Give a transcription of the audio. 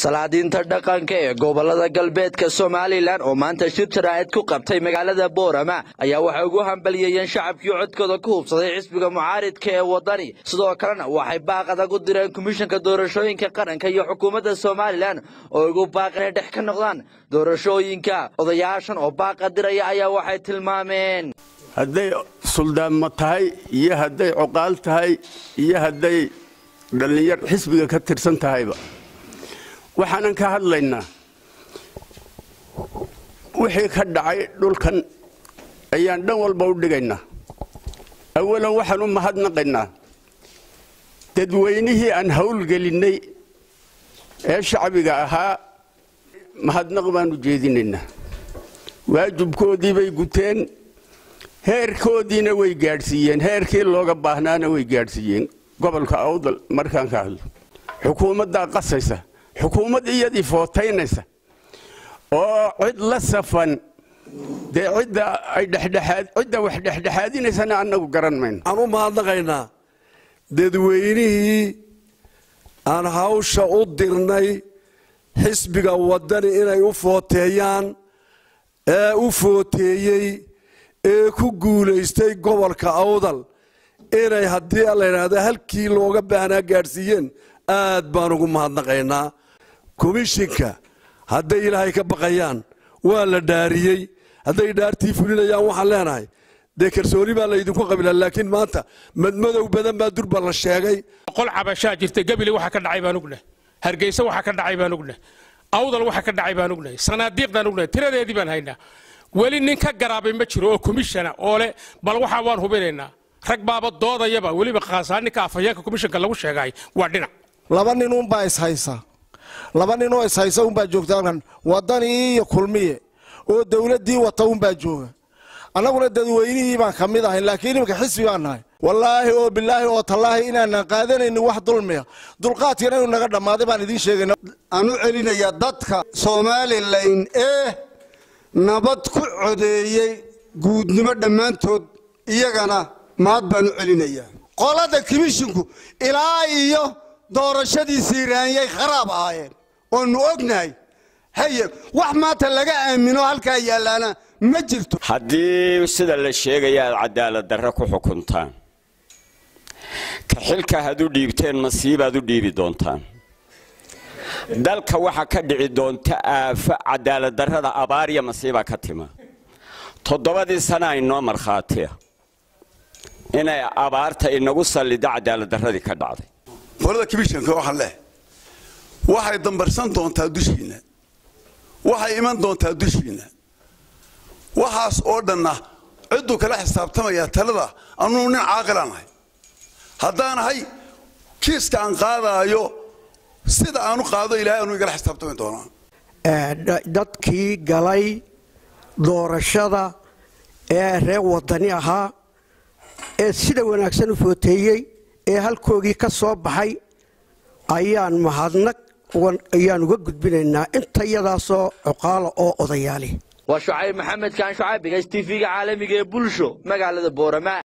salaadiinta dhaqanka ee gobolada galbeedka somalilan oo maanta shir jaraa'id ku qabtay magaalada boorama ayaa waxay ugu hambaliyeeyeen shacabkii codkooda ku hubsaday xisbiga mucaaridka ee wadani sidoo kalena waxay baaq adag u direen komishanka doorashooyinka qaranka iyo xukuumadda somalilan oo ugu baaq inay dhex ka noqdaan doorashooyinka odayaashan oo baaqa diraya ayaa waxay tilmaameen hadday suldaanmo tahay iyo hadday coqaal tahay iyo hadday dhallinyar xisbiga ka tirsan tahayba waxaanan ka hadlaynaa wixii ka dhacay dhulkan ayaan dhan walba u dhigaynaa awalan waxaan u mahadnaqaynaa dadweynihii aan howlgelinnay ee shacbiga ahaa mahadnaq baan u jeedinaynaa waajibkoodii bay guteen heerkoodiina way gaadhsiiyeen heerkii looga baahnaana way gaadhsiiyeen gobolka awdal markaan ka hadlo xukuumaddaa qasaysa xukuumad iyadii footaynaysa oo cid la safan dee cidda ay dhexdhexaad cidda wax dhexdhexaadinaysana annagu garan mayno waxaan u mahadnaqaynaa dadweynihii aan hawsha u dirnay xisbiga waddani inay u footeeyaan ee u footeeyey ee ku guulaystay gobolka awdal inay haddii la yidhaahdo halkii looga baahnaa gaadhsiiyeen aad baan ugu mahadnaqaynaa komishinka hadday ilaahay ka baqayaan waa la dhaariyey hadday dhaartii fulinayaan waxaan leenahay dee kalsooni baa laydinku qabilaa laakiin maanta madmadow badan baa durba la sheegay qol cabashaa jirta gebile waxa ka dhacay baan ognahay hargeysa waxa ka dhacay baan ognahay awdal waxa ka dhacay baan ognahay sanaadiiqdaan ognahay tiradeedii baan haynaa weli nin ka garaabay ma jiro oo komishana oo leh bal waxaa waan hubinaynaa rag baaba doodayaba weliba khaasaa ninka afhayeenka komishanka lagu sheegay waa dhinac laba nin unbaa ishaysa laba nin oo ishaysa unbaa joogta halkan wadanii iyo kulmiye oo dowladdii wata unbaa jooga annaguna dadweynihii baan ka mid ahay laakiin iminka xisbi baan nahay wallaahi oo bilaahi oo tallaahi inaanan qaadanaynin wax dulmiya dulqaadkana inuu naga dhammaaday baan idiin sheegayna aan u celinayaa dadka somalilan ee nabad ku codeeyey guudnimo dhammaantood iyagana mahad baan u celinayaa qolada komishinku ilaa iyo doorashadii siiraanyay kharaab ahaayeen oonu ognahay haye wax maanta laga aamino halkaa yaallaana ma jirto haddii sida la sheegaya aad cadaalad darre ku xukuntaan ka xilka had u dhiibteen masiibaad u dhiibi doontaan dalka waxaa ka dhici doonta aafo cadaalad darrada abaar iyo masiibaa ka tima toddobadii sana aynoo markhaatiya inay abaarta inagu salliddo cadaalad darradii ka dhacday qolada komishanka waxaan leh waxay dambarsan doontaa dushiinna waxay iman doontaa dushiinna waxaas oo dhanna cidduu kala xisaabtamayaa talada anuu nin caaqilaan ahay haddaanahay kiiska aan qaadaayo sida aanu qaado ilahay anuu igala xisaabtami doonaa dadkii galay doorashada ee reer wadani ahaa ee sida wanaagsan u footeeyey ee halkoogii ka soo baxay ayaan mahadnaq ayaan uga gudbinaynaa intayadaasoo cuqaala oo odayaali waa shucayb maxamed kaan shucayb bigas tv-ga caalamiga ee bulsho magaalada boorama